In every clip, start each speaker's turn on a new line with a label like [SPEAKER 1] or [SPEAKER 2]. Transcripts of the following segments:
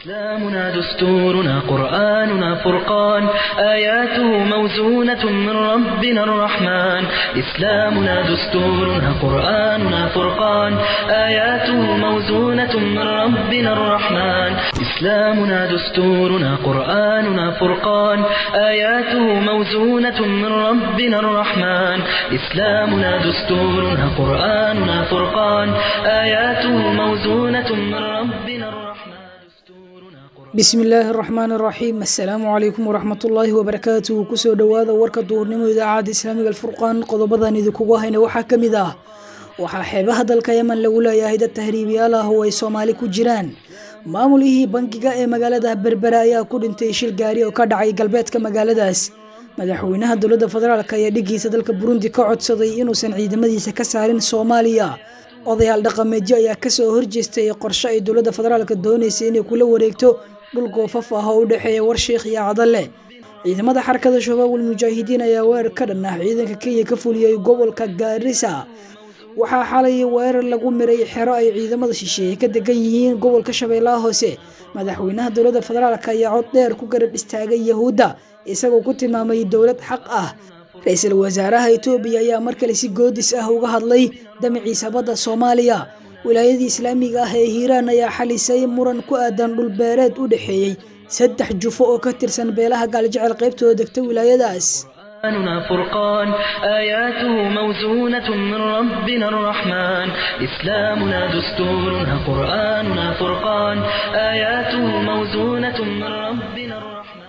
[SPEAKER 1] إسلامنا دستورنا قرآننا فرقان آياته موزونة من ربنا الرحمن إسلامنا دستورنا قرآننا فرقان آياته موزونة من ربنا الرحمن إسلامنا دستورنا قرآننا فرقان آياته موزونة من ربنا الرحمن إسلامنا دستورنا قرآننا فرقان آياته موزونة من ربنا الرحمن
[SPEAKER 2] bismi illaahi araxmaan araxiim assalaamu calaykum waraxmatullaahi wabarakaatuhu kusoo dhowaada warka duurnimo idaacadda islaamiga alfurqaan qodobadan idinkugu hayna waxaa ka mid ah waxaa xeebaha dalka yeman lagu leeyahay dad tahriibiyaal ah oo ay soomaali ku jiraan maamulihii bangiga ee magaalada berbera ayaa ku dhintay shil gaari oo ka dhacay galbeedka magaaladaas madaxweynaha dowladda federaalk ayaa dhigiisa dalka burundi ka codsaday inuusan ciidamadiisa ka saarin soomaaliya odayaal dhaqameedyo ayaa kasoo horjeestay qorshe ay dowladda federaalka dooneysay inay kula wareegto dhul goofaf ah oo u dhexeeya warshiikh iyo cadalle ciidamada xarakada shabaabul mujaahidiin ayaa weerar ka dhan ah ciidanka kenya ka fuliyey gobolka gaarisa waxaa xalay weerar lagu miray xero ay ciidamada shisheeye ka degan yihiin gobolka shabeellaha hoose madaxweynaha dowladda federaalk ayaa cod dheer ku garab istaagay yahuudda isagoo ku tilmaamay dowlad xaq ah ra-iisul wasaaraha etoobiya ayaa mar kale si goodis ah uga hadlay damaciisa badda soomaaliya wilaayadii islaamiga ah ee hiiraan ayaa xalisay muran ku aadan dhulbeereed u dhexeeyey saddex jufo oo ka tirsan beelaha gaaljecel qaybtooda degta wilaayadaas
[SPEAKER 1] قرآننا فرقان آياته موزونة من ربنا الرحمن إسلامنا دستورنا قرآننا فرقان آياته موزونة من ربنا الرحمن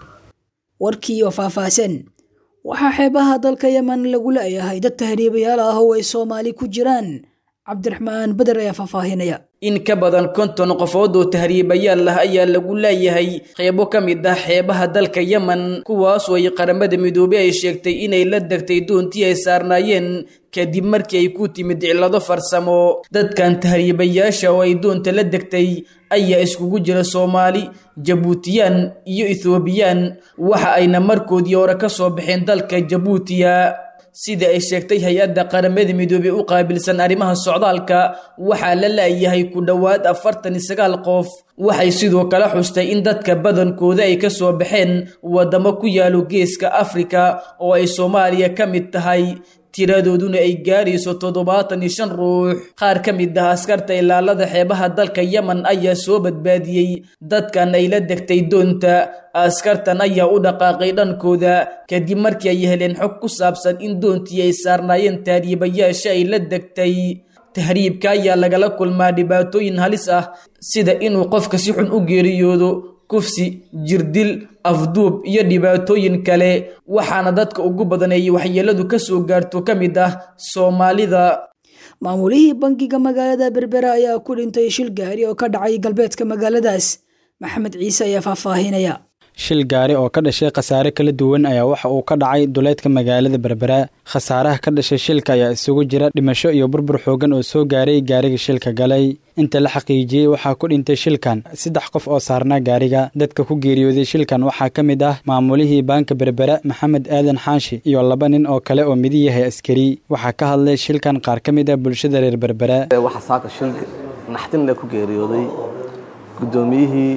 [SPEAKER 2] warkii oo faahfaahsan waxaa xeebaha dalka yeman lagu leeyahay dad tahriibayaal ah oo ay soomaali ku jiraan cabdiraxmaan beder ayaa faahfaahinaya
[SPEAKER 3] in ka badan konton qofood oo tahriibayaal ah ayaa lagu leeyahay qeybo ka mid ah xeebaha dalka yemen kuwaas oo ay qaramada midoobey ay sheegtay inay la degtay doontii ay saarnaayeen kadib markii ay ku timid cillado farsamo dadkan tahriibayaasha oo ay doonta la degtay ayaa iskugu jira soomaali jabuutiyaan iyo ethoobiyan waxa ayna markoodii hore ka soo baxeen dalka jabuutiya sida ay sheegtay hay-adda qaramada midoobey u qaabilsan arrimaha socdaalka waxaa la laayahay ku dhowaad afartan iyo sagaal qof waxay sidoo kale xustay in dadka badankooda ay ka soo baxeen waddamo ku yaalo geeska afrika oo ay soomaaliya ka mid tahay tiradooduna ay gaarayso toddobaatan iyo shan ruux qaar ka mid ah askarta ilaalada xeebaha dalka yemen ayaa soo badbaadiyey dadkan ay la degtay doonta askartan ayaa u dhaqaaqay dhankooda kadib markii ay heleen xog ku saabsan in doontii ay saarnaayeen tahriibayaasha ay la degtay tahriibka ayaa lagala kulmaa dhibaatooyin halis ah sida inuu qofka si xun u geeriyoodo kufsi jirdil afduub iyo dhibaatooyin kale waxaana dadka ugu badan ay waxyeeladu ka soo gaarto ka mid ah soomaalida
[SPEAKER 2] maamulihii bangiga magaalada berbera ayaa ku dhintay shil gaari oo ka dhacay galbeedka magaaladaas maxamed ciise ayaa faahfaahinaya
[SPEAKER 4] shil gaari oo ka dhashay khasaare kala duwan ayaa waxa uu ka dhacay duleedka magaalada berbera khasaaraha ka dhashay shilka ayaa isugu jira dhimasho iyo burbur xoogan oo soo gaaray gaariga shilka galay inta la xaqiijiyey waxaa ku dhintay shilkan saddex qof oo saarnaa gaariga dadka ku geeriyooday shilkan waxaa ka mid ah maamulihii baanka berbera maxamed aadan xaashi iyo laba nin oo kale oo midi yahay askari waxaa ka hadlay shilkan qaar ka mid ah bulshada reer berbera
[SPEAKER 5] waxaa saaka shil naxdinle ku geeriyooday guddoomiyihii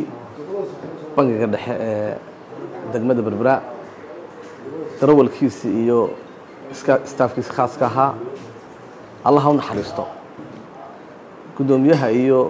[SPEAKER 5] bangiga dhexe ee degmada berbera darawalkiisi iyo staafkiisi khaaska ahaa allah ha u naxariisto guddoomiyaha iyo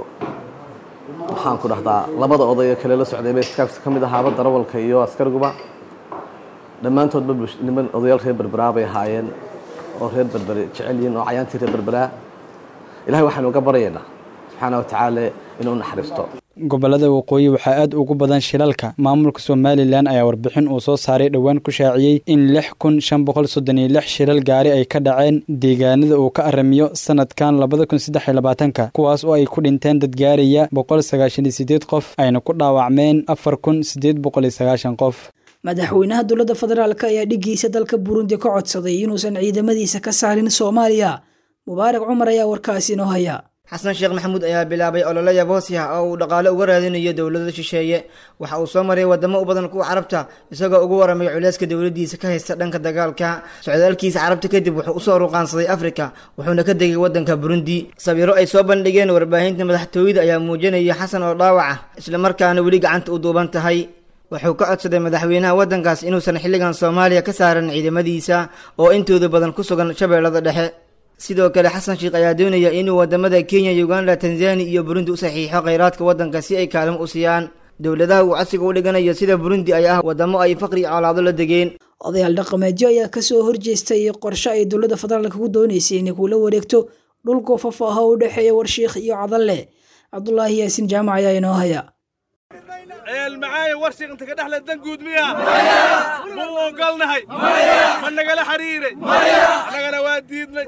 [SPEAKER 5] maxaan ku dhahdaa labada oday ee kale la socday bay staafkiisa ka mid ahaaba darawalka iyo askariguba dhammaantoodba niman odayaal reer berberaa bay ahaayeen oo reer berbere jecel yihiin oo cayaantii reer berberaa ilahay waxaynu uga baryaynaa subxaana wa tacaala inuu naxariisto
[SPEAKER 4] gobolada waqooyi waxaa aad ugu badan shilalka maamulka somalilan ayaa warbixin uu soo saaray dhowaan ku shaaciyey in lix kun shan boqol soddon iyo lix shilal gaari ay ka dhaceen deegaanada uu ka aramiyo sanadkan labada kun saddex iyo labaatanka kuwaas oo ay ku dhinteen dad gaaraya boqol sagaashan iyo sideed qof ayna ku dhaawacmeen afar kun sideed boqol iyo sagaashan qof
[SPEAKER 2] madaxweynaha dowladda federaalk ayaa dhigiisa dalka burundi ka codsaday inuusan ciidamadiisa ka saarin soomaaliya mubaarak cumar ayaa warkaasi inoo haya
[SPEAKER 6] xasan sheekh maxamuud ayaa bilaabay olole yaboosi ah oo uu dhaqaale uga raadinayo dowlada shisheeye waxa uu soo maray wadamo u badan kuwa carabta isagoo ugu waramay culeyska dowladiisa ka haysta dhanka dagaalka socdaalkiisa carabta kadib wuxuu usoo ruqaansaday afrika wuxuuna ka degay wadanka burundi sawiro ay soo bandhigeen warbaahinta madaxtooyada ayaa muujinaya xasan oo dhaawac ah islamarkaana weli gacanta u duuban tahay wuxuu ka codsaday madaxweynaha waddankaas inuusan xilligan soomaaliya ka saaran ciidamadiisa oo intooda badan ku sugan shabeellada dhexe sidoo kale xasan sheekh ayaa doonaya inuu wadamada kenya uganda tanzania iyo burundi u saxiixo kheyraadka waddanka si ay kaalmo u siiyaan dowladaha uu codsiga u dhiganayo sida burundi ay ah wadamo ay faqri colaado la degeen
[SPEAKER 2] odayaal dhaqameedyo ayaa kasoo horjeestay qorshe ay dowladda federaalk ku dooneysay inay kula wareegto dhul goofaf ah oo u dhexeeya warshiikh iyo cadalle cabdulaahi yaasin jaamac ayaa inoo haya
[SPEAKER 7] ceel macaayo warshiq inta ka dhexle dan guud miya ma u ogolnahay ma nagala xiriiray annagana waa diidnay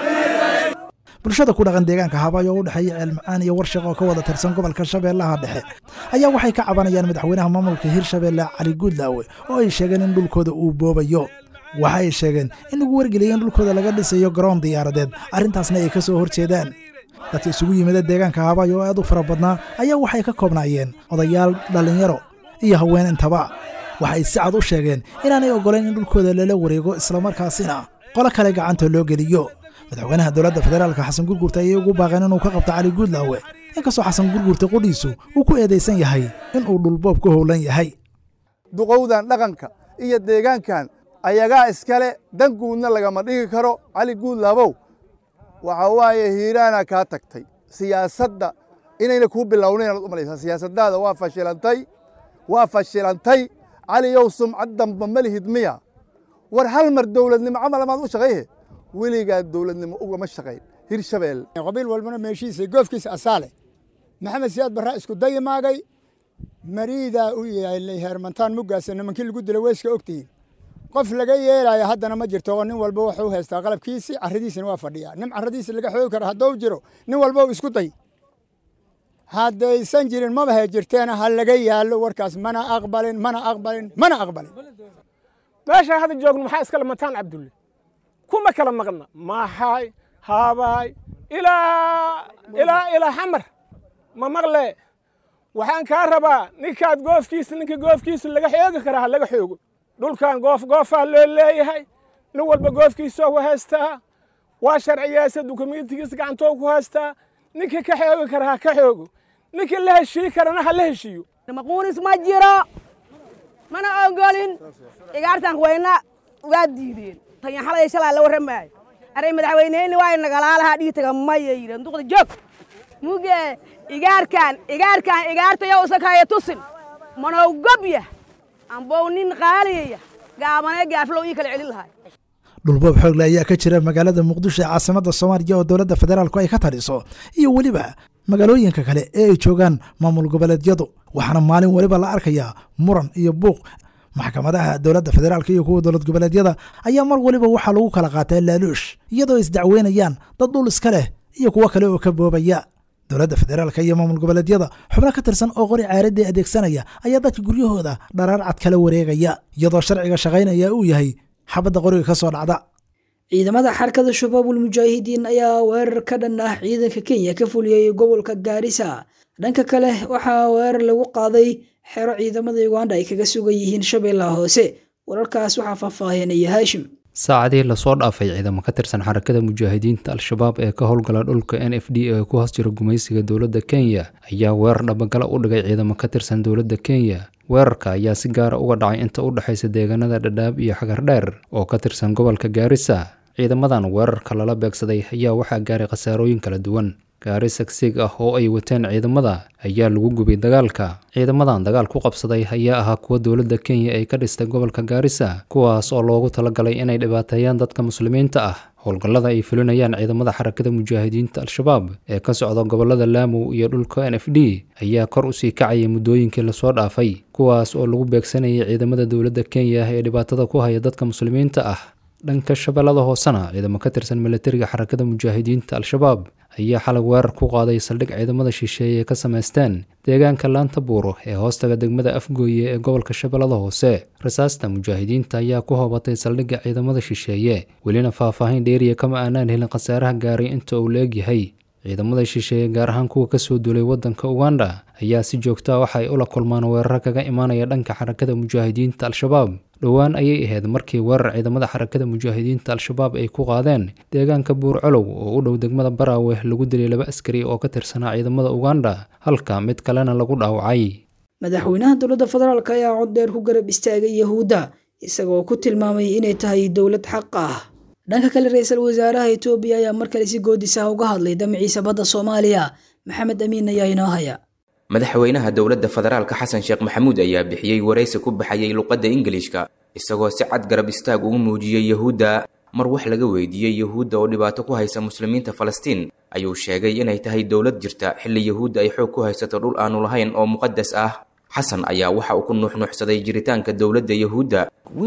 [SPEAKER 8] bulshada ku dhaqan deegaanka habaayo oo u dhexeeya ceel macaan iyo warshiq oo ka wada tirsan gobolka shabeellaha dhexe ayaa waxay ka cabanayaan madaxweynaha maamulka hirshabeelle cali guudlaawe oo ay sheegeen in dhulkooda uu boobayo waxa ay sheegeen in lagu wargeliyay in dhulkooda laga dhisayo garoon diyaaradeed arrintaasna ay ka soo horjeedaan dadka isugu yimida deegaanka habaayo oo aad u fara badnaa ayaa waxay ka koobnaayeen odayaal dhallinyaro iyo haween intaba waxay si cad u sheegeen inaanay oggolayn in dhulkooda lala wareego islamarkaasina qolo kale gacanta loo geliyo madaxweynaha dowladda federaalka xasan gurgurta ayay ugu baaqeen inuu ka qabto cali guudlaawe inkastoo xasan gurgurta qudhiisu uu ku eedaysan yahay inuu dhulboob ku howlan yahay
[SPEAKER 9] duqowdan dhaqanka iyo deegaankan ayagaa iskale dan guudna lagama dhigi karo cali guudlaabow waxa waaye hiiraana kaa tagtay siyaasadda inayna kuu bilownayn aad u malaysaa siyaasaddaada waa fashilantay waa fashilantay caliyow sumcad damba ma lihid miya war hal mar dowladnimo camal amaad u shaqayhe weligaa dowladnimo ugama shaqayn hirshabeel
[SPEAKER 10] qabiil walbana meeshiisa goofkiisa asaale maxamed siyaad barraa isku dayimaagay mariidaa u yaalay heermantaan muggaasa nimankii lagu dila weyska ogtihiin qof laga yeelaayo haddana ma jirto oo nin walba wuxuu haystaa qalabkiisii carradiisina waa fadhiyaa nin carradiisa laga xoogi karo hadduu jiro nin walba isku day haddaysan jirin maba he jirteena ha laga yaallo warkaas mana aqbalin mana aqbalin mana aqbalin
[SPEAKER 7] meeshaan hadda joogno maxaa iskale mataan cabdulle kuma kala maqna maxay haabaay ilaa ilaa ilaa xamar ma maqle waxaan kaa rabaa ninkaad goofkiisa ninka goofkiisa laga xoogi karaa ha laga xoogo dhulkan goof goofaa loo leeyahay nin walba goofkiisoo ku haystaa waa sharciyaasa dukumentigiisa gacantoo ku haystaa ninka ka xoogi kara ha ka xoogo ninka la heshii karana ha la heshiiyo
[SPEAKER 11] maquunis ma jiro mana ogolin igaartan weyna waa diideen tan xalay shalaa la warramaayo aray madaxweyneyni waa nagalaalaha dhiitaga maya yidheen duqda joog muge igaarkan igaarkan igaartayo usakaya tusin manow gobya ambow nin qaaliyaya gaabanee gaaflow ii kala celin lahay
[SPEAKER 8] dhulboob xoogle ayaa ka jira magaalada muqdisho ee caasimadda soomaaliya oo dowladda federaalku ay ka taliso iyo weliba magaalooyinka kale ee ay joogaan maamul goboleedyadu waxaana maalin weliba la arkayaa muran iyo buuq maxkamadaha dowladda federaalk iyo kuwa dowlad goboleedyada ayaa mar weliba waxaa lagu kala qaataa laaluush iyadoo isdacweynayaan dad dhul iska leh iyo kuwo kale oo ka boobaya dowladda federaalka iyo maamul goboleedyada xubno ka tirsan oo qori caaradii adeegsanaya ayaa dadka guryahooda dharaar cad kala wareegaya iyadoo sharciga shaqaynaya uu yahay xabadda qoriga ka soo dhacda
[SPEAKER 2] ciidamada xarkada shabaabul mujaahidiin ayaa weerar ka dhan ah ciidanka kenya ka fuliyey gobolka gaarisa dhanka kale waxaa weerar lagu qaaday xero ciidamada uganda ay kaga sugan yihiin shabeellaha hoose wararkaas waxaa faahfaahinaya haashim
[SPEAKER 12] saacadii lasoo dhaafay ciidamo ka tirsan xarakada mujaahidiinta al-shabaab ee ka howlgala dhulka n f d ee ku hoos jira gumaysiga dowladda kenya ayaa weerar dhabagala u dhigay ciidamo ka tirsan dowladda kenya weerarka ayaa si gaara uga dhacay inta u dhexaysa deegaanada dhadhaab iyo xagardheer oo ka tirsan gobolka gaarisa ciidamadan weerarka lala beegsaday ayaa waxaa gaaray khasaarooyin kala duwan gaari sagsiig ah oo ay wateen ciidamada ayaa lagu gubay dagaalka ciidamadan dagaal ku qabsaday ayaa ahaa kuwa dowladda kenya ay ka dhistay gobolka gaarisa kuwaas oo loogu talagalay inay dhibaateeyaan dadka muslimiinta ah howlgallada ay fulinayaan ciidamada xarakada mujaahidiinta al-shabaab ee ka socda gobolada laamow iyo dhulka n f d ayaa kor usii kacayay muddooyinkii lasoo dhaafay kuwaas oo lagu beegsanayay ciidamada dowladda kenya ee dhibaatada ku haya dadka muslimiinta ah dhanka shabeellada hoosena ciidamo ka tirsan milatariga xarakada mujaahidiinta al-shabaab ayaa xalay weerar ku qaaday saldhig ciidamada shisheeye ee ka samaysteen deegaanka laanta buuro ee hoostaga degmada afgooye ee gobolka shabeellada hoose rasaasta mujaahidiinta ayaa ku hoobatay saldhigga ciidamada shisheeye welina faahfaahin dheeriya kama aanaan helin khasaaraha gaaray inta uu la-egyahay ciidamada shisheeye gaar ahaan kuwa kasoo duulay waddanka uganda ayaa si joogto ah waxa ay ula kulmaan weeraro kaga imaanaya dhanka xarakada mujaahidiinta al-shabaab dhowaan ayay ahayd markii weerar ciidamada xarakada mujaahidiinta al-shabaab ay ku qaadeen deegaanka buurcolow oo u dhow degmada baraawe lagu dilay laba askari oo ka tirsanaa ciidamada uganda halka mid kalena lagu dhaawacay
[SPEAKER 2] madaxweynaha dowladda federaalk ayaa cod dheer ku garab istaagay yahuudda isagoo ku tilmaamay inay tahay dowlad xaq ah dhanka kale ra-iisul wasaaraha etoobiya ayaa mar kale si goodis ah uga hadlay damciisa badda soomaaliya maxamed amiin ayaa inoo haya
[SPEAKER 13] madaxweynaha dowladda federaalka xasan sheekh maxamuud ayaa bixiyey waraysi ku baxayay luqadda ingiliishka isagoo si cad garab istaag ugu muujiyey yahuudda mar wax laga weydiiyey yahuudda oo dhibaato ku haysa muslimiinta falastiin ayuu sheegay inay tahay dowlad jirta xilli yahuudda ay xoog ku haysato dhul aanu lahayn oo muqadas ah xasan ayaa waxa uu ku nuuxnuuxsaday jiritaanka dowladda yahuudda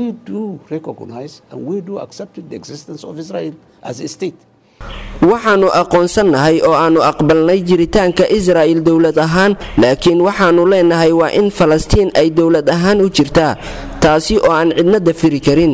[SPEAKER 14] waxaannu aqoonsannahay oo aannu aqbalnay jiritaanka israa'il dowlad ahaan laakiin waxaannu leenahay waa in falastiin ay dowlad ahaan u jirtaa taasi oo aan cidna dafiri karin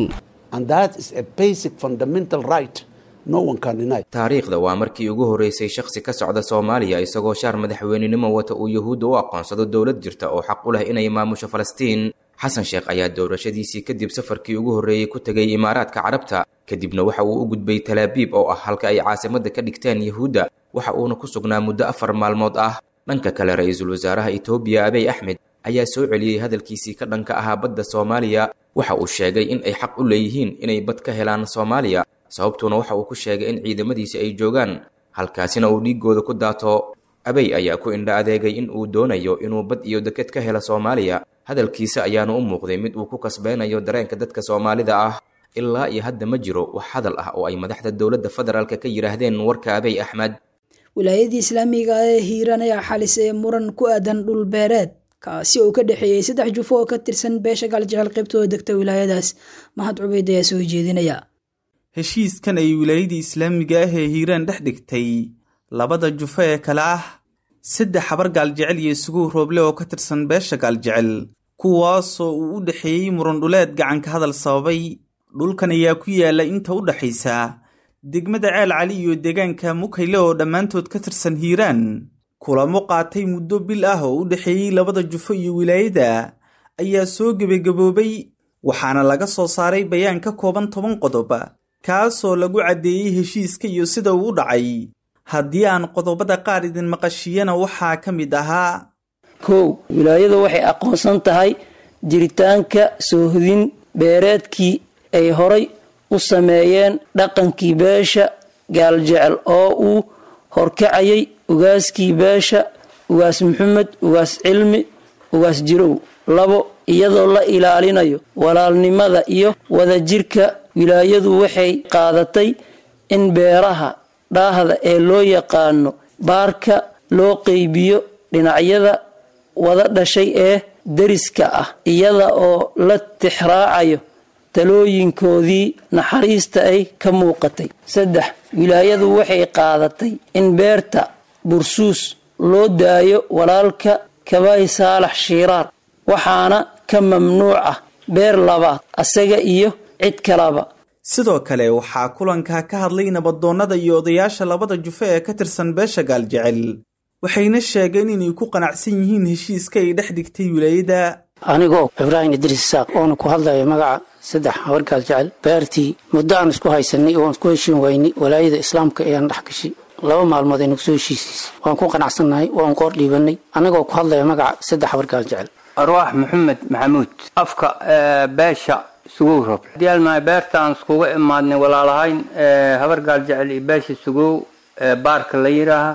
[SPEAKER 13] taariikhda waa markii ugu horreysay shakhsi ka socda soomaaliya isagoo shaar madaxweynenimo wata uu yahuudda u aqoonsado dowlad jirta oo xaq u leh inay maamusho falastiin xasan sheekh ayaa doorashadiisii kadib safarkii ugu horreeyey ku tegay imaaraadka carabta kadibna waxa uu u gudbay talaabiib oo ah halka ay caasimadda ka dhigteen yahuudda waxa uuna ku sugnaa muddo afar maalmood ah dhanka kale ra-iisul wasaaraha etoobiya abiy axmed ayaa soo celiyey hadalkiisii ka dhanka ahaa badda soomaaliya waxa uu sheegay in ay xaq u leeyihiin inay bad ka helaan soomaaliya sababtuuna waxa uu ku sheegay in ciidamadiisi ay joogaan halkaasina uu dhiiggooda ku daato abey ayaa ku indha adeegay in uu doonayo inuu bad iyo deked ka helo soomaaliya hadalkiisa ayaana u muuqday mid uu ku kasbaynayo dareenka dadka soomaalida ah ilaa iyo hadda ma jiro wax hadal ah oo ay madaxda dowladda federaalka ka yidhaahdeen warka abey axmed
[SPEAKER 2] wilaayadii islaamiga ee hiiraan ayaa xalisay muran ku aadan dhul beereed kaasi oo ka dhexeeyey saddex jufo oo ka tirsan beesha gaaljecel qaybtooda degta wilaayadaas mahad cubeyd ayaa soo jeedinaya
[SPEAKER 15] heshiiskan ay wilaayadii islaamiga ah ee hiiraan dhex dhigtay labada jufo ee kale ah saddex habar gaaljecel iyo isugu rooble oo ka tirsan beesha gaaljecel kuwaasoo uu u dhexeeyey murandhuleed gacanka hadal sababay dhulkan ayaa ku yaala inta u dhexaysa degmada ceel cali iyo deegaanka mukayle oo dhammaantood ka tirsan hiiraan kulamo qaatay muddo bil ah oo u dhexeeyey labada jufo iyo wilaayada ayaa soo gebagaboobay waxaana laga soo saaray bayaan ka kooban toban qodob kaasoo lagu caddeeyey heshiiska iyo sida uu u dhacay haddii aan qodobada qaar idin maqashiyana waxaa ka mid ahaa
[SPEAKER 16] kow wilaayadu waxay aqoonsan tahay jiritaanka soohodin beereedkii ay horay u sameeyeen dhaqankii beesha gaaljecel oo uu horkacayay ugaaskii beesha ugaas maxamed ugaas cilmi ugaas jirow labo iyadoo la ilaalinayo walaalnimada iyo wadajirka wilaayadu waxay qaadatay in beeraha dhaahda ee loo yaqaano baarka loo qeybiyo dhinacyada wada dhashay ee deriska ah iyada oo la tixraacayo talooyinkoodii naxariista ay ka muuqatay saddex wilaayadu waxay qaadatay in beerta bursuus loo daayo walaalka kabay saalax shiiraar waxaana ka mamnuuc ah beer labaad asaga iyo cid kalaba
[SPEAKER 15] sidoo kale waxaa kulanka ka hadlay nabadoonnada iyo odayaasha labada jufo ee ka tirsan beesha gaaljecel waxayna sheegeen inay ku qanacsan yihiin heshiiska ay dhex dhigtay wilaayada
[SPEAKER 17] anigoo ibraahim idriis isaaq oona ku hadlaya magaca saddex habar gaaljecel beertii muddo aan isku haysanay oo aan isku heshiin waynay walaayada islaamka ayaan dhex gashay laba maalmood ay nagu soo heshiisiisay waan ku qanacsannahay waan qoor dhiibanay anigoo ku hadlaya magaca saddex habar gaaljecel
[SPEAKER 18] arwaax maxamed maxamuud afka beesha sugow rob diyaalmahay beertaan iskuga imaadnay walaalahayn habar gaaljecel iyo beesha sugow baarka la yidhaaha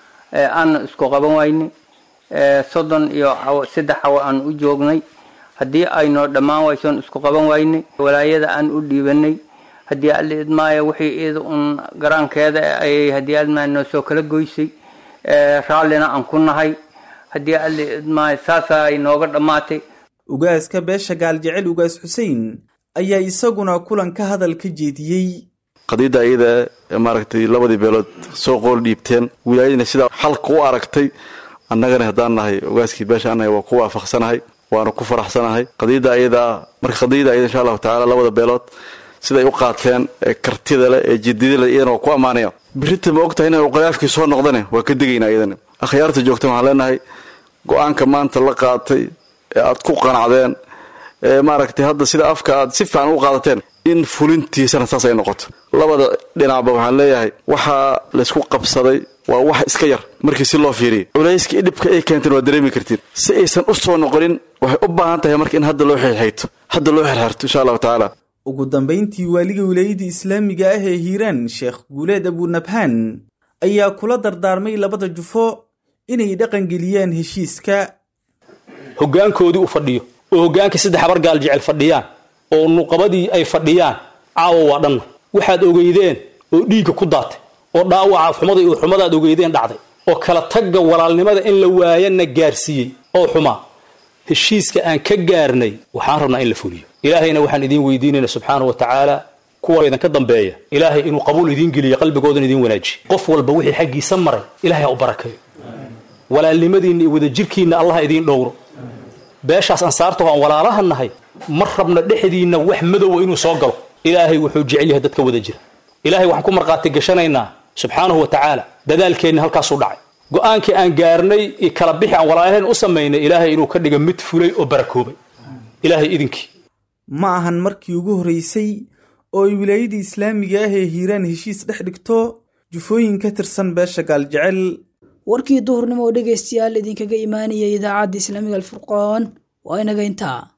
[SPEAKER 18] aana isku qaban waynay soddon iyo saddex cawo aan u joognay haddii aynoo dhammaan waysoon isku qaban waynay walaayada aan u dhiibanay haddii alla idmaayo wixii iyada un garaankeeda ayay haddii admaa noo soo kala goysay raallina aan ku nahay haddii alla idmaayo saasaa ay nooga dhammaatay
[SPEAKER 15] ugaaska beesha gaaljecel ugaas xuseen ayaa isaguna kulanka hadal ka jeediyey
[SPEAKER 19] qadiidda ayada maaragtay labadii beelood soo qool dhiibteen wilaayadina sidaa xalka u aragtay annagana haddaan nahay ogaaskii beesha annahay waa ku waafaqsanahay waana ku faraxsanahay qadiidda ayadaa marka qadiidda ayada insha allahu tacaala labada beelood siday u qaateen ee kartida leh ee jidida leh iyadana waa ku ammaanaya birita ma ogtahay inay uqalaafkii soo noqdane waa ka degaynaa iyadana akhyaarta joogta waxaan leenahay go-aanka maanta la qaatay ee aad ku qanacdeen ee maaragtay hadda sida afka aad si fiican u qaadateen in fulintiisana saas ay noqoto labada dhinacba waxaan leeyahay waxaa laysku qabsaday waa wax iska yar markii si loo fiiriyo culayska dhibka ay keenteen waa dareemi kartiin si aysan u soo noqonin waxay u baahan tahay marka in hadda loo xirxayto hadda loo xirxirto insha allahu tacaala
[SPEAKER 15] ugu dambayntii waaliga wilaayadda islaamiga ah ee hiiraan sheekh guuleed abunabhaan ayaa kula dardaarmay labada jufo inay dhaqangeliyaan heshiiska
[SPEAKER 20] hoggaankoodii u fadhiyo oo hoggaankii saddex habar gaal jecel fadhiyaan oo nuqabadii ay fadhiyaan caawa waa dhanna waxaad ogeydeen oo dhiigga ku daatay oo dhaawaca xumada iyo xumadaad ogeydeen dhacday oo kala tagga walaalnimada in la waayana gaarsiiyey oo xumaa heshiiska aan ka gaarnay waxaan rabnaa in la fuliyo ilaahayna waxaan idiin weydiinayna subxaana wa tacaala kuwa idinka dambeeya ilaahay inuu qabuul idiin geliyo qalbigoodan idiin wanaajiyo qof walba wixii xaggiisa maray ilaahay ha u barakeeyo walaalnimadiinna iyo wadajirkiinna allah idiin dhowro beeshaas ansaartaho aan walaalaha nahay ma rabna dhexdiinna wax madowa inuu soo galo ilaahay wuxuu jecel yahay dadka wada jira ilaahay waxaan ku markhaati gashanaynaa subxaanahu wa tacaala dadaalkeenna halkaasuu dhacay go'aankii aan gaarnay iyo kala bixi aan walaalahayn u samaynay ilaahay inuu ka dhiga mid fulay oo barakoobay ilaahay idinkii
[SPEAKER 15] ma ahan markii ugu horraysay oo ay wilaayadda islaamiga ah ee hiiraan heshiis dhex dhigto jufooyin ka tirsan beesha gaaljecel
[SPEAKER 2] warkii duhurnimo oo dhegaystayaal idinkaga imaanaya idaacadda islaamiga alfurqaan waa inaga intaa